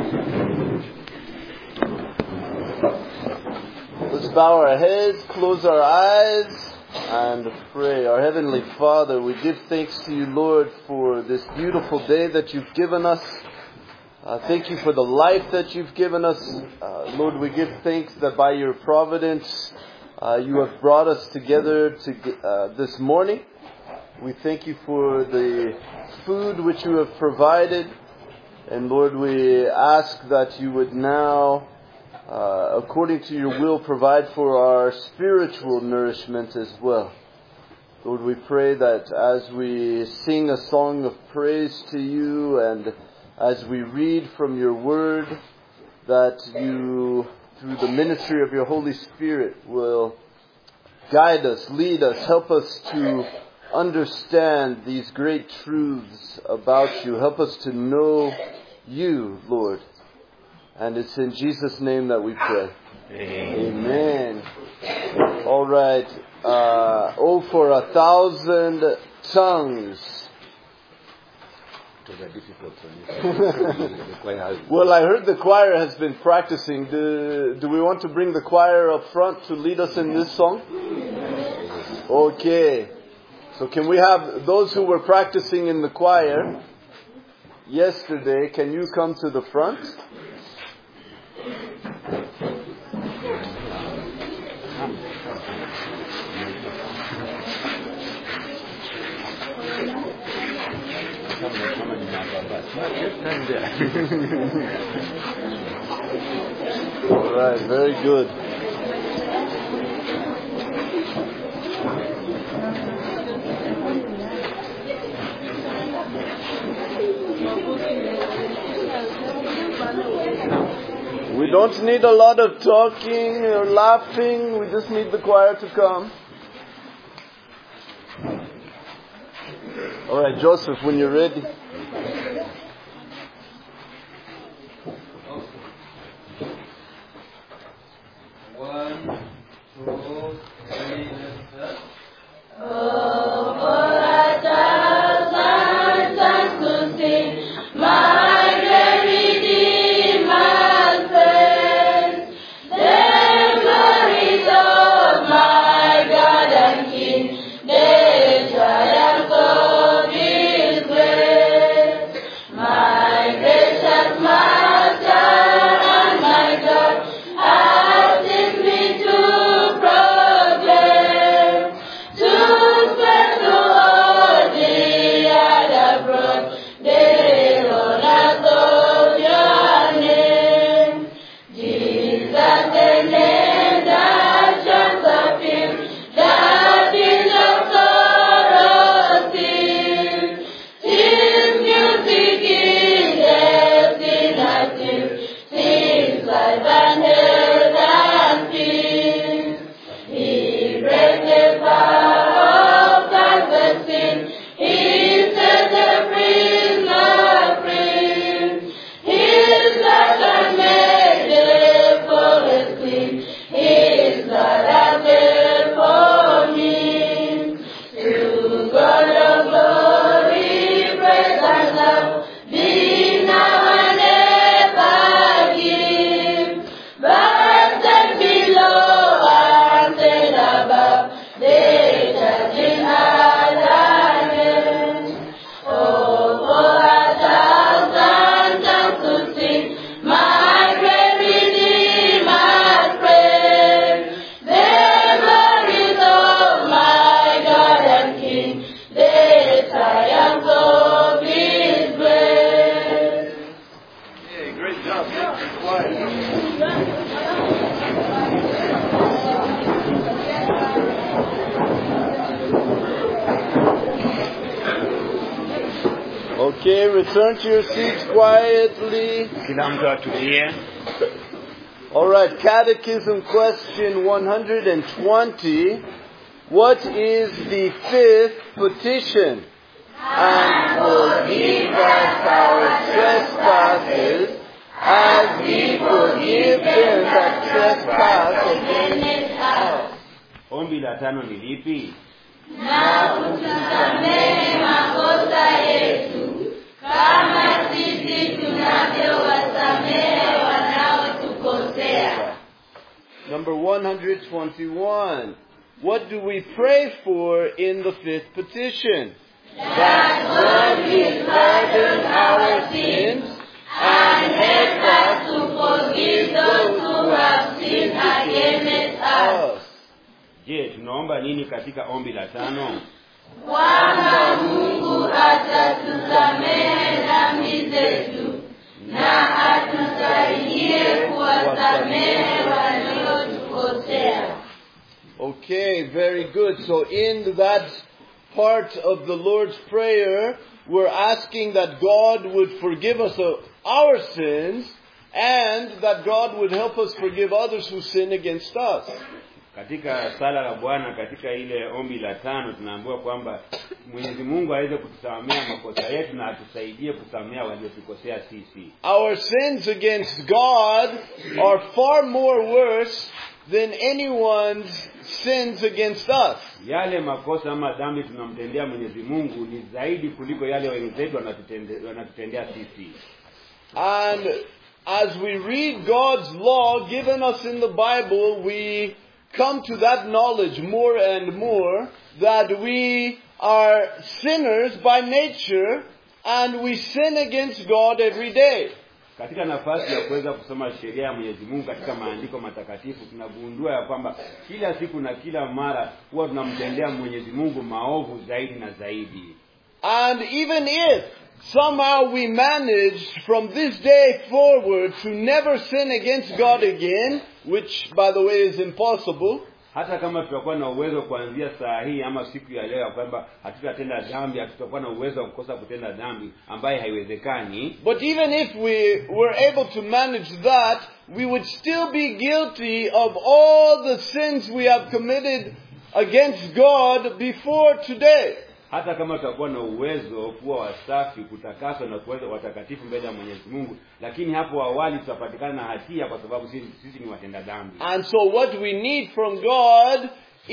Let's bow our heads, close our eyes, and pray. Our Heavenly Father, we give thanks to you, Lord, for this beautiful day that you've given us. Uh, thank you for the life that you've given us. Uh, Lord, we give thanks that by your providence, uh, you have brought us together to, uh, this morning. We thank you for the food which you have provided. And Lord, we ask that you would now, uh, according to your will, provide for our spiritual nourishment as well. Lord, we pray that as we sing a song of praise to you and as we read from your word, that you, through the ministry of your Holy Spirit, will guide us, lead us, help us to understand these great truths about you. Help us to know you, Lord. And it's in Jesus' name that we pray. Amen. All right. Uh, oh, for a thousand tongues. well, I heard the choir has been practicing. Do, do we want to bring the choir up front to lead us in this song? Okay. So can we have those who were practicing in the choir yesterday, can you come to the front? All right, very good. We don't need a lot of talking or laughing. We just need the choir to come. All right, Joseph, when you're ready. One, two, three, let's start. Oh, for a thousand tongues to sing my great Redeemer's praise. The glories of my God and King, the triumphs of His grace. My gracious Master and my God, asks me to proclaim, to spread to all the other abroad the honors of your name. Jesus, the name that shines of Him, that is of sorrow sing. His music is the sinner's hymn, sings life and health and peace. He breaks the power of darkness sin. He sets the prisoner free. His blood can make the forest clean. His blood has paid for me. To God of glory, praise and love, be now and ever give. But then below and then above, they judge in other names. Oh, for a thousand tongues to sing, my great Redeemer's praise. The glories of my God and King, the triumphs of His grace. Yeah, great job. Thank you, choir. Okay, return to your seats quietly. Kila mtu atulie. All right, Catechism question 120. What is the fifth petition? And forgive us our trespasses as we forgive them that trespass against us. Ombi la tano ni lipi? na utusamehe makosa yetu kama sisi tunavyowasamehe Number 121. What do we pray for in the fifth petition? That God will pardon our sins and help us to forgive those who have sinned against us. Us. je tunaomba nini katika ombi la tano Kwamba Mungu atatusamehe dhambi zetu na atusaidie kuwasamehe waliotukosea. Okay, very good. So in that part of the Lord's Prayer, we're asking that God would forgive us of our sins and that God would help us forgive others who sin against us. katika sala la bwana katika ile ombi la tano tunaambiwa kwamba mwenyezi mungu aweze kutusamea makosa yetu na atusaidie kusamea waliotukosea sisi Our sins against God are far more worse than anyone's sins against us. yale makosa ama dhambi tunamtendea mwenyezi mungu ni zaidi kuliko yale wenzetu wanatutende- wanatutendea sisi And as we read God's law given us in the Bible, we come to that knowledge more and more that we are sinners by nature and we sin against God every day. katika nafasi ya kuweza kusoma sheria ya mwenyezi mungu katika maandiko matakatifu tunagundua ya kwamba kila siku na kila mara huwa tunamtendea mwenyezi mungu maovu zaidi na zaidi And even if somehow we managed from this day forward to never sin against God again, which by the way is impossible, hata kama tutakuwa na uwezo kuanzia saa hii ama siku ya leo ya kwamba hatutatenda dhambi hatutakuwa na uwezo wa kukosa kutenda dhambi ambaye haiwezekani But even if we were able to manage that, we would still be guilty of all the sins we have committed against God before today. hata kama tutakuwa na uwezo kuwa wasafi kutakaswa na kuweza watakatifu mbele ya mwenyezi mungu lakini hapo awali tutapatikana na hatia kwa sababu sisi, sisi ni watenda dhambi And so what we need from God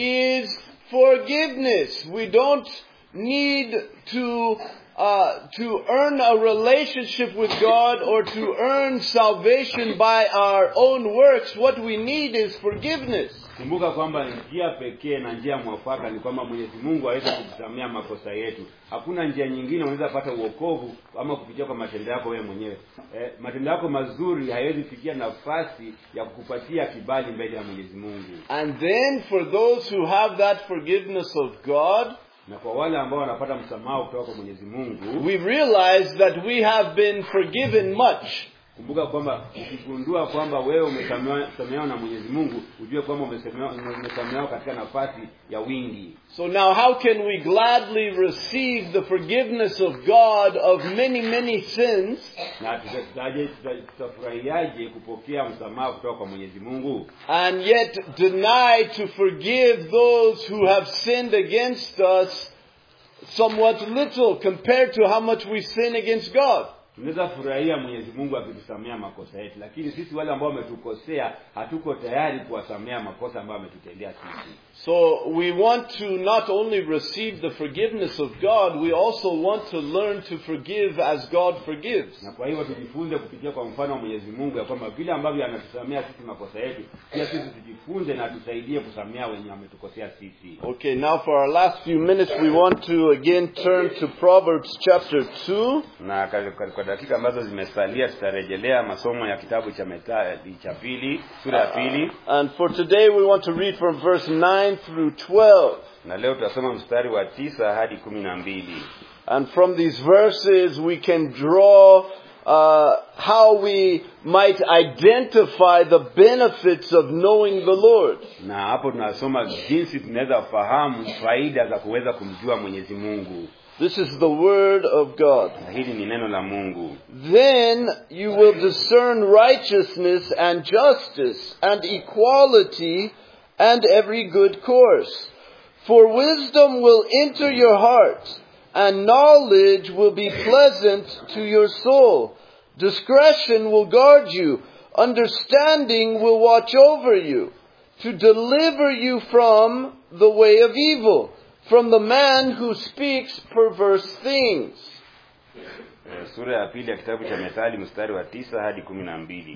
is forgiveness. We don't need to uh, to earn a relationship with God or to earn salvation by our own works. What we need is forgiveness. kumbuka kwamba njia pekee na njia mwafaka ni kwamba mwenyezi mungu aweze kutusamea makosa yetu hakuna njia nyingine unaweza pata uokovu ama kupitia kwa matendo yako wewe mwenyewe eh, matendo yako mazuri hayawezi fikia nafasi ya kukupatia kibali mbele ya mwenyezi mungu And then for those who have that forgiveness of God, na kwa wale ambao wanapata msamaha kutoka kwa mwenyezi mungu we realize that we have been forgiven much. kumbuka kwamba ukigundua kwamba wewe umesamehewa umesamehewa na mwenyezi mungu ujue kwamba umesamehewa umesamehewa katika nafasi ya wingi So now how can we gladly receive the forgiveness of God of many, many sins na tutaje- tuta- tutafurahiaje kupokea msamaha kutoka kwa mwenyezi mungu and yet deny to forgive those who have sinned against us somewhat little compared to how much we sin against God? tunaweza furahia mwenyezi mungu akitusamea makosa yetu lakini sisi wale ambao wametukosea hatuko tayari kuwasamea makosa ambayo ametutendea sisi So we want to not only receive the forgiveness of God, we also want to learn to forgive as God forgives. na kwa hivyo tujifunze kupitia kwa mfano wa mwenyezi mungu ya kwamba vile ambavyo anatusamea sisi makosa yetu pia sisi tujifunze na tusaidie kusamea wenye wametukosea sisi Okay, now for our last few minutes, we want to again turn to Proverbs chapter 2. na ka- ka- kwa dakika ambazo zimesalia tutarejelea masomo ya kitabu cha methali cha pili sura ya pili And for today, we want to read from verse 9 through 12. na leo tutasoma mstari wa tisa hadi kumi na mbili And from these verses, we can draw uh, how we might identify the benefits of knowing the Lord. na hapo tunasoma jinsi tunaweza fahamu faida za kuweza kumjua mwenyezi mungu This is the Word of God. na hili ni neno la mungu Then you will discern righteousness and justice and equality and every good course. For wisdom will enter your heart and knowledge will be pleasant to your soul. Discretion will guard you. Understanding will watch over you to deliver you from the way of evil, from the man who speaks perverse things. Eh, sura ya pili ya kitabu cha methali mstari wa tisa hadi kumi na mbili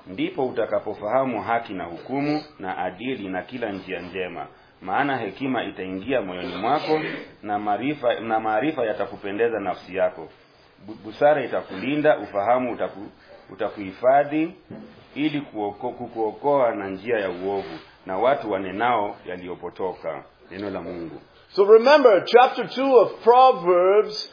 ndipo utakapofahamu haki na hukumu na adili na kila njia njema maana hekima itaingia moyoni mwako na maarifa na maarifa yatakupendeza nafsi yako Bu- busara itakulinda ufahamu utaku, utakuhifadhi ili kuoko, kukuokoa na njia ya uovu na watu wanenao yaliyopotoka neno la mungu So remember, chapter 2 of Proverbs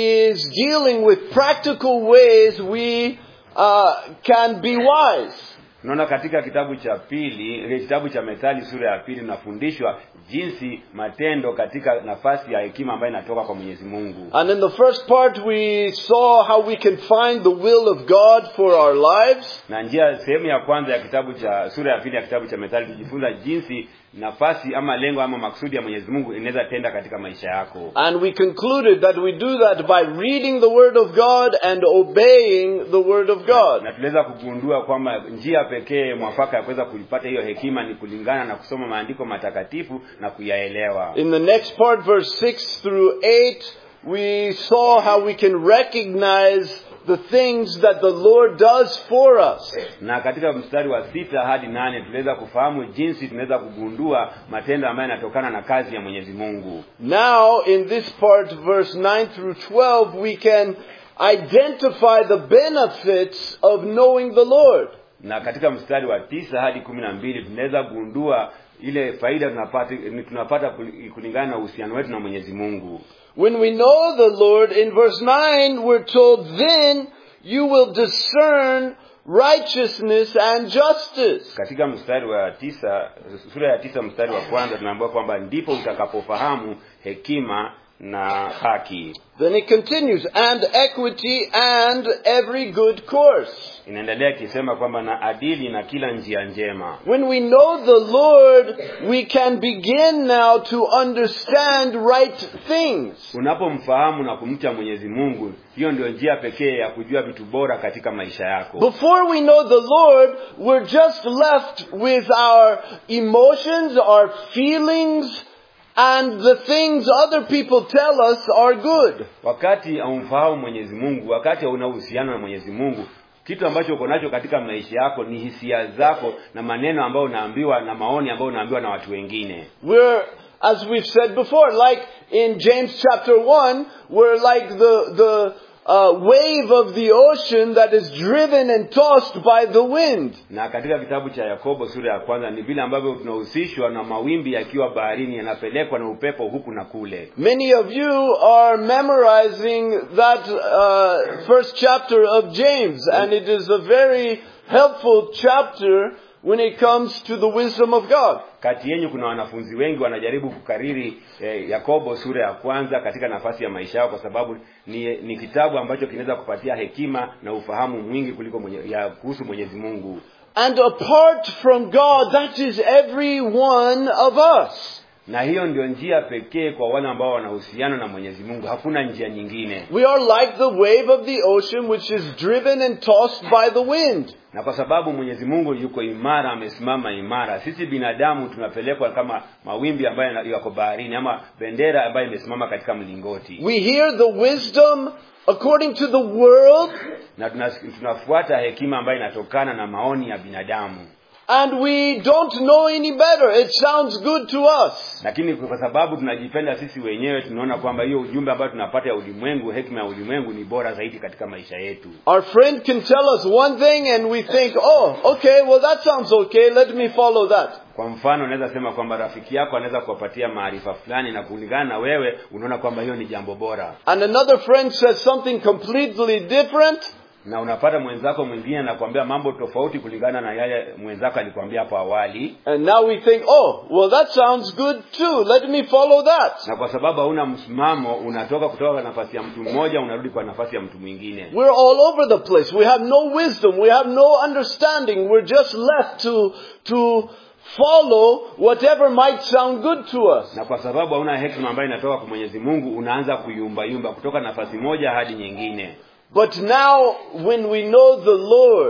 is dealing with practical ways we uh, can be wise. tunaona katika kitabu cha pili ile kitabu cha methali sura ya pili tunafundishwa jinsi matendo katika nafasi ya hekima ambayo inatoka kwa mwenyezi mungu And in the first part, we saw how we can find the will of God for our lives. na njia sehemu ya kwanza ya kitabu cha sura ya pili ya kitabu cha methali tujifunza jinsi nafasi ama lengo ama maksudi ya mwenyezi mungu inaweza tenda katika maisha yako And we concluded that we do that by reading the Word of God and obeying the Word of God. na tuliweza kugundua kwamba njia pekee mwafaka ya kuweza kuipata hiyo hekima ni kulingana na kusoma maandiko matakatifu na kuyaelewa In the next part, verse 6 through 8, we saw how we can recognize the things that the Lord does for us. na katika mstari wa sita hadi nane tuliweza kufahamu jinsi tunaweza kugundua matendo ambayo yanatokana na kazi ya mwenyezi mungu Now, in this part, verse 9 through 12, we can identify the benefits of knowing the Lord. na katika mstari wa tisa hadi kumi na mbili tunaweza gundua ile faida tunapata tunapata kul- kulingana na uhusiano wetu na mwenyezi mungu When we know the Lord, in verse 9, we're told, then you will discern righteousness and justice. katika mstari wa tisa sura ya tisa mstari wa kwanza tunaambiwa kwamba ndipo utakapofahamu hekima na haki Then it continues, and equity and every good course. inaendelea ikisema kwamba na adili na kila njia njema When we know the Lord, we can begin now to understand right things. unapomfahamu na kumcha mwenyezi mungu hiyo ndio njia pekee ya kujua vitu bora katika maisha yako Before we know the Lord, we're just left with our emotions, our feelings, and the things other people tell us are good. wakati haumfahamu mwenyezi mungu wakati hauna uhusiano na mwenyezi mungu kitu ambacho uko nacho katika maisha yako ni hisia zako na maneno ambayo unaambiwa na maoni ambayo unaambiwa na watu wengine We're, as we've said before, like in James chapter 1, we're like the, the uh, wave of the ocean that is driven and tossed by the wind. na katika kitabu cha yakobo sura ya kwanza ni vile ambavyo tunahusishwa na mawimbi yakiwa baharini yanapelekwa na upepo huku na kule Many of you are memorizing that uh, first chapter of James, and it is a very helpful chapter when it comes to the wisdom of God. kati yenyu kuna wanafunzi wengi wanajaribu kukariri eh, yakobo sura ya kwanza katika nafasi ya maisha yao kwa sababu ni, ni kitabu ambacho kinaweza kupatia hekima na ufahamu mwingi kuliko mwenye, ya kuhusu mwenyezi mungu And apart from God, that is every one of us. na hiyo ndio njia pekee kwa wale ambao wanahusiana na mwenyezi mungu hakuna njia nyingine We are like the wave of the ocean which is driven and tossed by the wind. na kwa sababu mwenyezi mungu yuko imara amesimama imara sisi binadamu tunapelekwa kama mawimbi ambayo yana- yako baharini ama bendera ambayo imesimama katika mlingoti We hear the wisdom according to the world, na tunas- tunafuata hekima ambayo inatokana na maoni ya binadamu and we don't know any better. It sounds good to us. lakini kwa sababu tunajipenda sisi wenyewe tunaona kwamba hiyo ujumbe ambayo tunapata ya ulimwengu hekima ya ulimwengu ni bora zaidi katika maisha yetu Our friend can tell us one thing and we think, oh, okay, well that sounds okay, let me follow that. kwa mfano unaweza sema kwamba rafiki yako anaweza kuwapatia maarifa fulani na kulingana na wewe unaona kwamba hiyo ni jambo bora And another friend says something completely different, na unapata mwenzako mwingine anakuambia mambo tofauti kulingana na yale mwenzako alikwambia hapo awali and now we think, oh, well that sounds good too, let me follow that. na kwa sababu hauna msimamo unatoka kutoka kwa nafasi ya mtu mmoja unarudi kwa nafasi ya mtu mwingine We're all over the place. We have no wisdom. We have no understanding. We're just left to, to follow whatever might sound good to us. na kwa sababu hauna hekima ambayo inatoka kwa mwenyezi mungu unaanza kuyumbayumba kutoka nafasi moja hadi nyingine But now, when we know the Lord,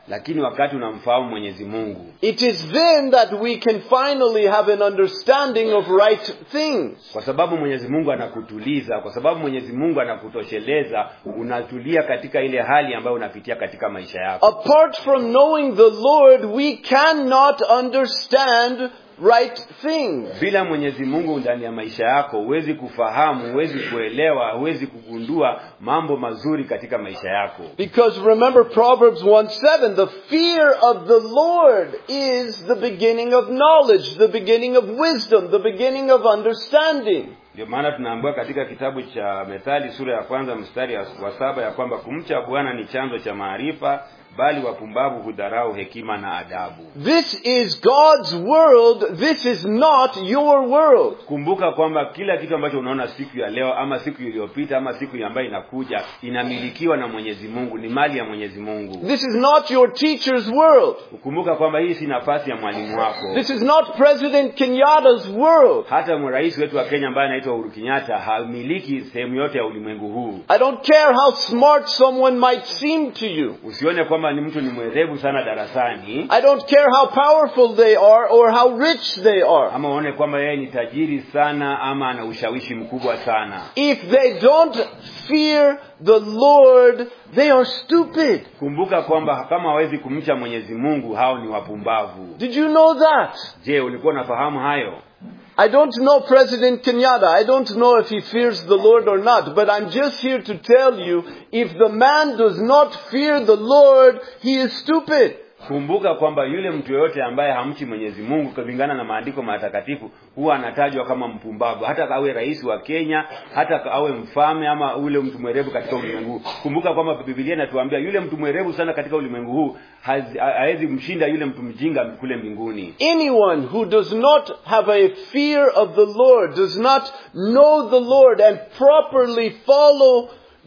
lakini wakati unamfahamu mwenyezi mungu it is then that we can finally have an understanding of right things. kwa sababu mwenyezi mungu anakutuliza kwa sababu mwenyezi mungu anakutosheleza unatulia katika ile hali ambayo unapitia katika maisha yako Apart from knowing the Lord, we cannot understand right things. bila mwenyezi mungu ndani ya maisha yako huwezi kufahamu huwezi kuelewa huwezi kugundua mambo mazuri katika maisha yako Because remember Proverbs 1 7, the fear of the Lord is the beginning of knowledge, the beginning of wisdom, the beginning of understanding. ndio maana tunaambiwa katika kitabu cha methali sura ya kwanza mstari wa wa saba ya kwamba kumcha bwana ni chanzo cha maarifa bali wapumbavu hudharau hekima na adabu This is God's world, this is not your world. kumbuka kwamba kila kitu ambacho unaona siku ya leo ama siku iliyopita ama siku ambayo inakuja inamilikiwa na mwenyezi mungu ni mali ya mwenyezi mungu This is not your teacher's world. kumbuka kwamba hii si nafasi ya mwalimu wako This is not President Kenyatta's world. hata rais wetu wa kenya ambaye anaitwa uhuru kenyatta hamiliki sehemu yote ya ulimwengu huu I don't care how smart someone might seem to you. usione kwamba ni mtu ni mwerevu sana darasani I don't care how powerful they are or how rich they are. ama uone kwamba yeye ni tajiri sana ama ana ushawishi mkubwa sana If they don't fear the Lord, they are stupid. kumbuka kwamba kama hawezi kumcha mwenyezi mungu hao ni wapumbavu Did you know that? je ulikuwa unafahamu hayo I don't know President Kenyatta. I don't know if he fears the Lord or not, but I'm just here to tell you, if the man does not fear the Lord, he is stupid. kumbuka kwamba yule mtu yoyote ambaye hamchi mwenyezi mungu kulingana na maandiko matakatifu huwa anatajwa kama mpumbavu hata awe rais wa kenya hata awe mfalme ama ule mtu mwerevu katika ulimwengu huu kumbuka kwamba bibilia inatuambia yule mtu mwerevu sana katika ulimwengu huu hazi- ha- hawezi mshinda yule mtu mjinga kule mbinguni Anyone who does not have a fear of the Lord, does not know the Lord and properly follow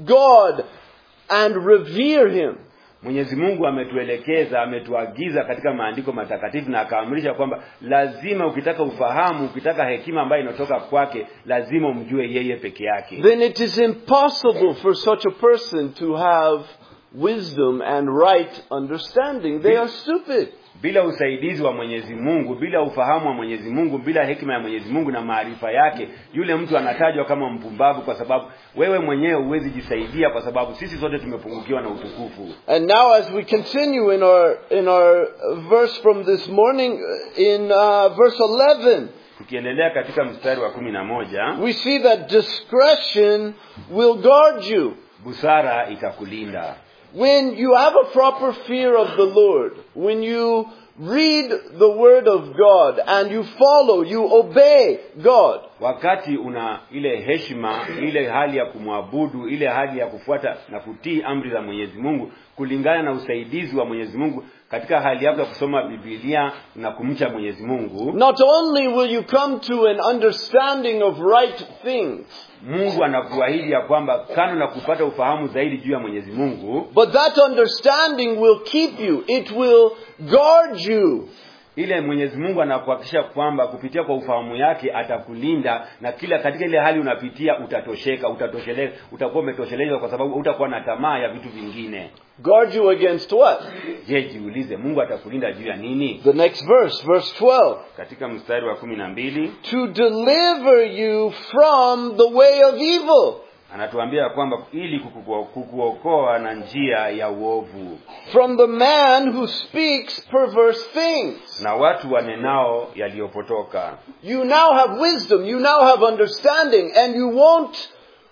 God and revere Him, mwenyezi mungu ametuelekeza ametuagiza katika maandiko matakatifu na akaamrisha kwamba lazima ukitaka ufahamu ukitaka hekima ambayo inatoka kwake lazima umjue yeye peke yake then it is impossible for such a person to have wisdom and right understanding. They are stupid. bila usaidizi wa mwenyezi mungu bila ufahamu wa mwenyezi mungu bila hekima ya mwenyezi mungu na maarifa yake yule mtu anatajwa kama mpumbavu kwa sababu wewe mwenyewe huwezi jisaidia kwa sababu sisi sote tumepungukiwa na utukufu And now as we continue in our, in our uh, verse from this morning, uh, in uh, verse 11, tukiendelea katika mstari wa kumi na moja we see that discretion will guard you. busara itakulinda When you have a proper fear of the Lord, when you read the Word of God and you follow, you obey God, wakati una ile heshima ile hali ya kumwabudu ile hali ya kufuata na kutii amri za mwenyezi mungu kulingana na usaidizi wa mwenyezi mungu katika hali yako ya kusoma bibilia na kumcha mwenyezi mungu not only will you come to an understanding of right things, mungu anakuahidi ya kwamba kando na kupata ufahamu zaidi juu ya mwenyezi mungu but that understanding will keep you, it will guard you. ile mwenyezi mungu anakuhakikisha kwamba kupitia kwa ufahamu yake atakulinda na kila katika ile hali unapitia utatosheka utatosheleza utakuwa umetoshelezwa kwa sababu utakuwa na tamaa ya vitu vingine Guard you against what? je jiulize mungu atakulinda juu ya nini The next verse, verse 12. katika mstari wa kumi na mbili To deliver you from the way of evil, anatuambia kwamba ili kukuo- kukuokoa na njia ya uovu from the man who speaks perverse things. na watu wanenao yaliyopotoka You now have wisdom, you now have understanding, and you won't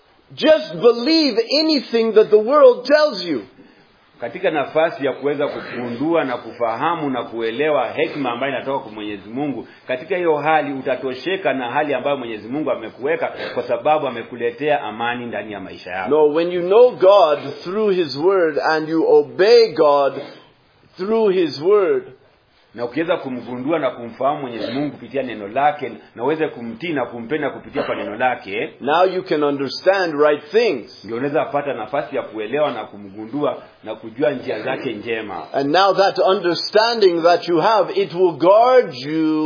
just believe anything that the world tells you. katika nafasi ya kuweza kugundua na kufahamu na kuelewa hekima ambayo inatoka kwa Mwenyezi Mungu. Katika hiyo hali utatosheka na hali ambayo Mwenyezi Mungu amekuweka, kwa sababu amekuletea amani ndani ya maisha yako. No, when you know God through His Word and you obey God through His Word, Na ukiweza kumgundua na kumfahamu Mwenyezi Mungu kupitia neno lake, na uweze kumtii na kumpenda kupitia kwa neno lake, now you can understand right things. ndio unaweza pata nafasi ya kuelewa na kumgundua na kujua njia zake njema. And now that understanding that you have, it will guard you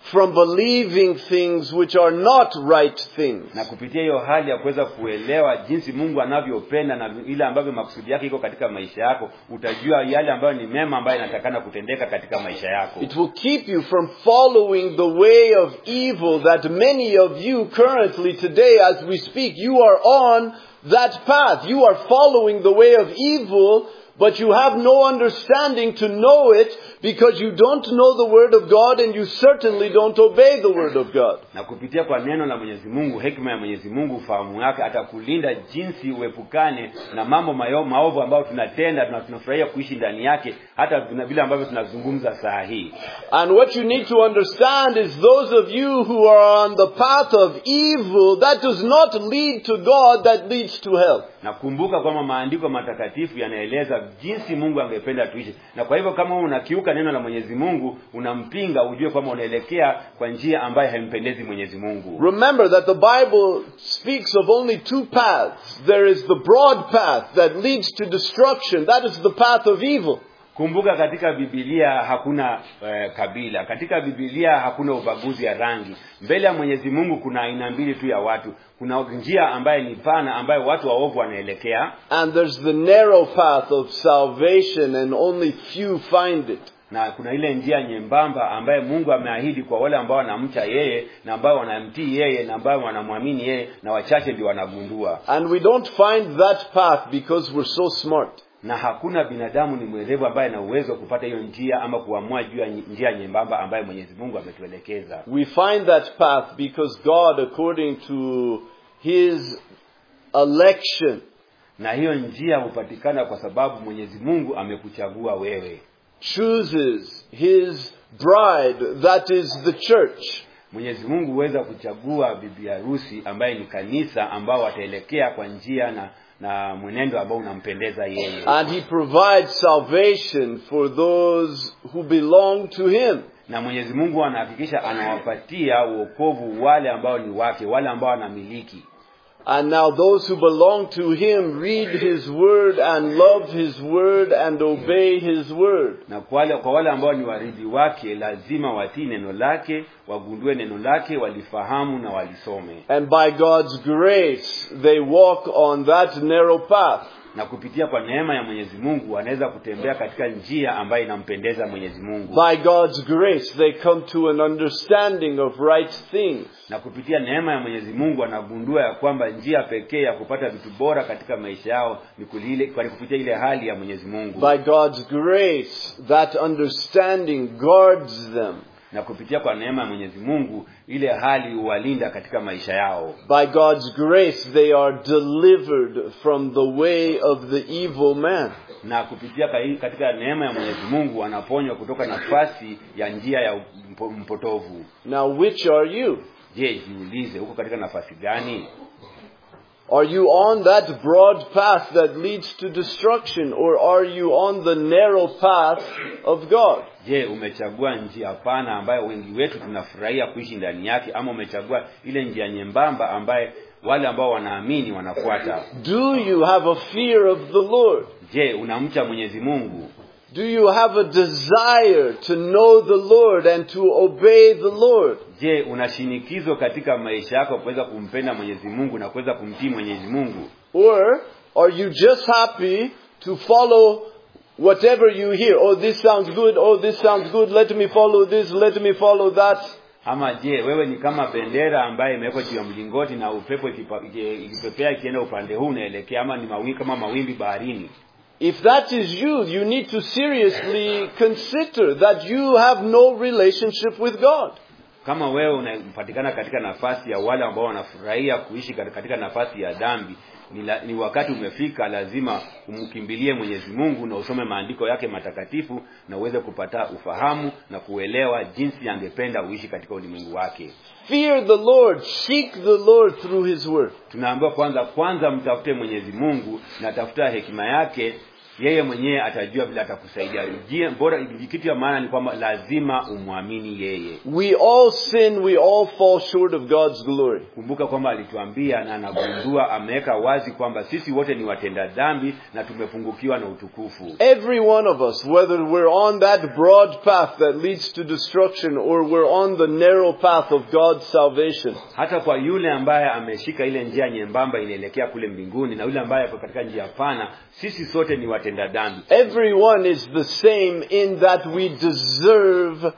from believing things which are not right things. na kupitia hiyo hali ya kuweza kuelewa jinsi mungu anavyopenda na ile ambavyo makusudi yake iko katika maisha yako utajua yale ambayo ni mema ambayo inatakana kutendeka katika maisha yako It will keep you from following the way of evil that many of you currently today as we speak, you are on that path. You are following the way of evil, but you have no understanding to know it because you don't know the Word of God and you certainly don't obey the Word of God. na kupitia kwa neno la mwenyezi mungu hekima ya mwenyezi mungu ufahamu wake atakulinda jinsi uepukane na mambo mayo, maovu ambayo tunatenda na tunafurahia kuishi ndani yake hata tuna vile ambavyo tunazungumza saa hii And what you need to understand is those of you who are on the path of evil, that does not lead to God, that leads to hell. na kumbuka kwamba maandiko matakatifu yanaeleza jinsi mungu angependa tuishi na kwa hivyo kama wewe unakiuka neno la mwenyezi mungu unampinga ujue kwamba unaelekea kwa njia ambayo haimpendezi mwenyezi mungu Remember that the Bible speaks of only two paths. There is the broad path that leads to destruction. That is the path of evil. kumbuka katika bibilia hakuna eh, kabila katika bibilia hakuna ubaguzi ya rangi mbele ya mwenyezi mungu kuna aina mbili tu ya watu kuna njia ambaye ni pana ambayo watu waovu wanaelekea And there's the narrow path of salvation and only few find it. na kuna ile njia nyembamba ambaye mungu ameahidi kwa wale ambao wanamcha yeye na ambao wanamtii yeye na ambao wanamwamini yeye na wachache ndio wanagundua And we don't find that path because we're so smart. na hakuna binadamu ni mwerevu ambaye ana uwezo wa kupata hiyo njia ama kuamua juu ya njia nyembamba ambayo mwenyezi mungu ametuelekeza We find that path because God, according to His election, na hiyo njia hupatikana kwa sababu mwenyezi mungu amekuchagua wewe chooses His bride, that is the church. mwenyezi mungu huweza kuchagua bibi harusi ambaye ni kanisa ambao wataelekea kwa njia na na mwenendo ambao unampendeza yeye And He provides salvation for those who belong to Him. na mwenyezi mungu anahakikisha anawapatia uokovu wale ambao ni wake wale ambao wanamiliki And now those who belong to Him read His Word and love His Word and obey His Word. na kwa wale, kwa wale ambao ni waridhi wake lazima watii neno lake wagundue neno lake walifahamu na walisome And by God's grace, they walk on that narrow path. na kupitia kwa neema ya mwenyezi mungu wanaweza kutembea katika njia ambayo inampendeza mwenyezi mungu By God's grace, they come to an understanding of right things. na kupitia neema ya mwenyezi mungu wanagundua ya kwamba njia pekee ya kupata vitu bora katika maisha yao ni kulile, kwa kupitia ile hali ya mwenyezi mungu By God's grace, that understanding guards them. na kupitia kwa neema ya mwenyezi mungu ile hali huwalinda katika maisha yao By God's grace, they are delivered from the way of the evil man. na kupitia kai- katika neema ya mwenyezi mungu wanaponywa kutoka nafasi ya njia ya mpo- mpotovu Now, which are you? je jiulize huko katika nafasi gani Are you on that broad path that leads to destruction, or are you on the narrow path of God? je umechagua njia pana ambayo wengi wetu tunafurahia kuishi ndani yake ama umechagua ile njia nyembamba ambaye wale ambao wanaamini wanafuata Do you have a fear of the Lord? je unamcha mwenyezi mungu Do you have a desire to know the Lord and to obey the Lord? je una shinikizo katika maisha yako kuweza kumpenda mwenyezi mungu na kuweza kumtii mwenyezi mungu Or are you just happy to follow whatever you hear? Oh, this sounds good. Oh, this sounds good. Let me follow this. Let me follow that. ama je wewe ni kama bendera ambaye imewekwa juu ya mlingoti na upepo ikipa- iki- ikipepea ikienda upande huu unaelekea ama ni mawimbi kama mawimbi baharini If that is you, you need to seriously consider that you have no relationship with God. kama wewe unapatikana katika nafasi ya wale ambao wanafurahia kuishi kat- katika nafasi ya dhambi ni, la, ni wakati umefika lazima umkimbilie mwenyezi mungu na usome maandiko yake matakatifu na uweze kupata ufahamu na kuelewa jinsi angependa uishi katika ulimwengu wake Fear the Lord. Seek the Lord through His Word. tunaambiwa kwanza kwanza mtafute mwenyezi mungu na tafuta hekima yake yeye mwenyewe atajua vile atakusaidia Jia- bora kitu ya maana ni kwamba lazima umwamini yeye We all sin, we all fall short of God's glory. kumbuka kwamba alituambia na anagundua ameweka wazi kwamba sisi wote ni watenda dhambi na tumepungukiwa na utukufu Every one of us, whether we're on that broad path that leads to destruction or we're on the narrow path of God's salvation, hata kwa yule ambaye ameshika ile njia nyembamba inaelekea kule mbinguni na yule ambaye ako katika njia pana sisi sote ni watenda dhambi everyone is the same in that we deserve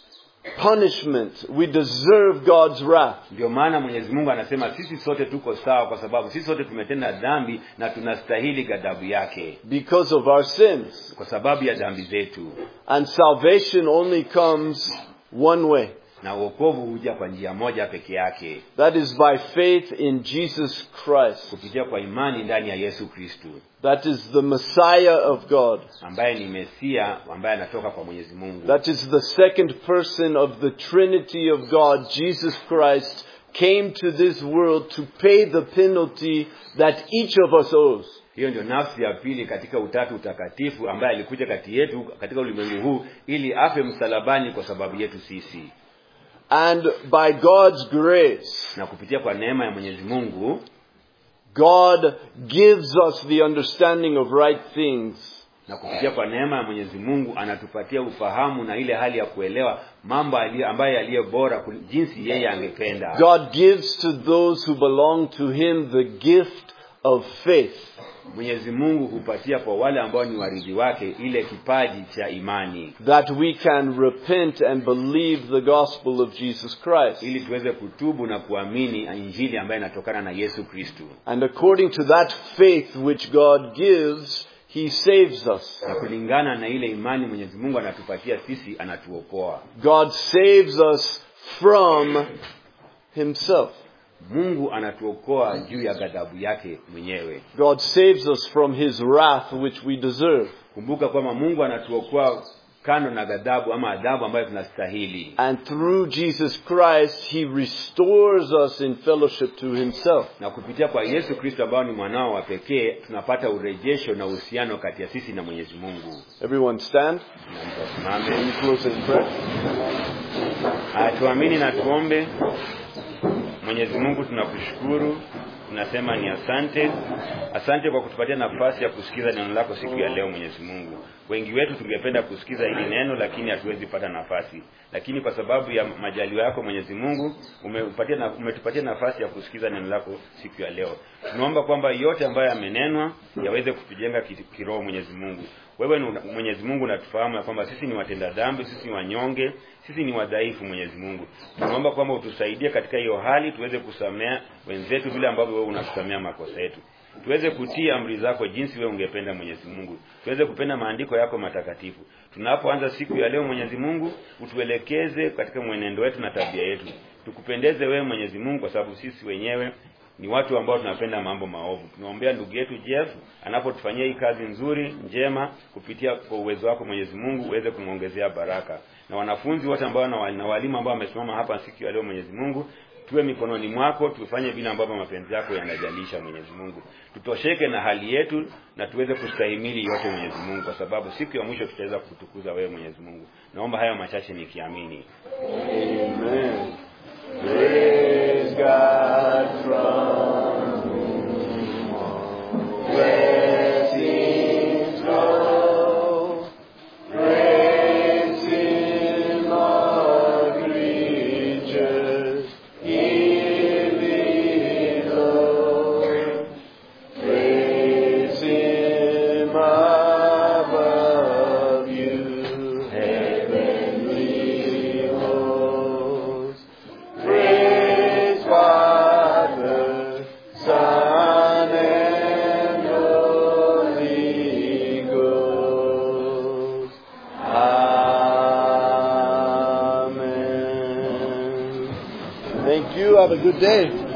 punishment. We deserve God's wrath. ndio maana mwenyezi mungu anasema sisi sote tuko sawa kwa sababu sisi sote tumetenda dhambi na tunastahili ghadhabu yake because of our sins. kwa sababu ya dhambi zetu And salvation only comes one way. na uokovu huja kwa njia moja peke yake That is by faith in Jesus Christ. kupitia kwa imani ndani ya yesu kristu That is the Messiah of God. ambaye ni mesia ambaye anatoka kwa mwenyezi mungu That is the second person of the Trinity of God. Jesus Christ came to this world to pay the penalty that each of us owes. hiyo ndio nafsi ya pili katika utatu utakatifu ambaye alikuja kati yetu katika ulimwengu huu ili afe msalabani kwa sababu yetu sisi And by God's grace, na kupitia kwa neema ya mwenyezi mungu God gives us the understanding of right things. na kupitia kwa neema ya mwenyezi mungu anatupatia ufahamu na ile hali ya kuelewa mambo aliyo- ambayo yaliyo bora kul- jinsi yeye angependa God gives to those who belong to Him the gift of faith. mwenyezi mungu hupatia kwa wale ambao ni waridhi wake ile kipaji cha imani that we can repent and believe the gospel of Jesus Christ. ili tuweze kutubu na kuamini injili ambayo inatokana na yesu kristu And according to that faith which God gives, He saves us. na kulingana na ile imani mwenyezi mungu anatupatia sisi anatuokoa God saves us from Himself. mungu anatuokoa juu ya ghadhabu yake mwenyewe God saves us from His wrath which we deserve. kumbuka kwamba mungu anatuokoa kando na ghadhabu ama adhabu ambayo tunastahili And through Jesus Christ, He restores us in fellowship to Himself. na kupitia kwa yesu kristo ambao ni mwanao wa pekee tunapata urejesho na uhusiano kati ya sisi na mwenyezi mungu Everyone stand. na mtu asimame Let me close in prayer. Haya, tuamini na tuombe mwenyezi mungu tunakushukuru tunasema ni asante asante kwa kutupatia nafasi ya kusikiza neno lako siku ya leo mwenyezi mungu wengi wetu tungependa kusikiza hili neno lakini hatuwezi pata nafasi lakini kwa sababu ya majaliwa yako mwenyezi mungu umepatia na, umetupatia nafasi ya kusikiza neno lako siku ya leo tunaomba kwamba yote ambayo yamenenwa yaweze kutujenga ki- kiroho mwenyezi mungu wewe ni una- mwenyezi mungu unatufahamu ya kwamba sisi ni watenda dhambi sisi ni wanyonge sisi ni wadhaifu mwenyezi mungu tunaomba kwamba utusaidie katika hiyo hali tuweze kusamea wenzetu vile ambavyo wewe unatusamea makosa yetu tuweze kutii amri zako jinsi wewe ungependa mwenyezi mungu tuweze kupenda maandiko yako matakatifu tunapoanza siku ya leo mwenyezi mungu utuelekeze katika mwenendo wetu na tabia yetu tukupendeze wewe mwenyezi mungu kwa sababu sisi wenyewe ni watu ambao tunapenda mambo maovu tunaombea ndugu yetu jeff anapotufanyia hii kazi nzuri njema kupitia kwa uwezo wako mwenyezi mungu uweze kumwongezea baraka na wanafunzi wote ambao na wali- na walimu ambao wamesimama hapa siku ya leo mwenyezi mungu tuwe mikononi mwako tufanye vile ambavyo mapenzi yako yanajalisha mwenyezi mungu tutosheke na hali yetu na tuweze kustahimili yote mwenyezi mungu kwa sababu siku ya mwisho tutaweza kutukuza wewe mwenyezi mungu naomba hayo machache nikiamini Amen. Praise God from whom all blessings flow. Praise Him, all creatures here below. Praise Him above you, heavenly hosts. Praise Father, Son, and Holy Ghost. Amen. Thank you. Have a good day.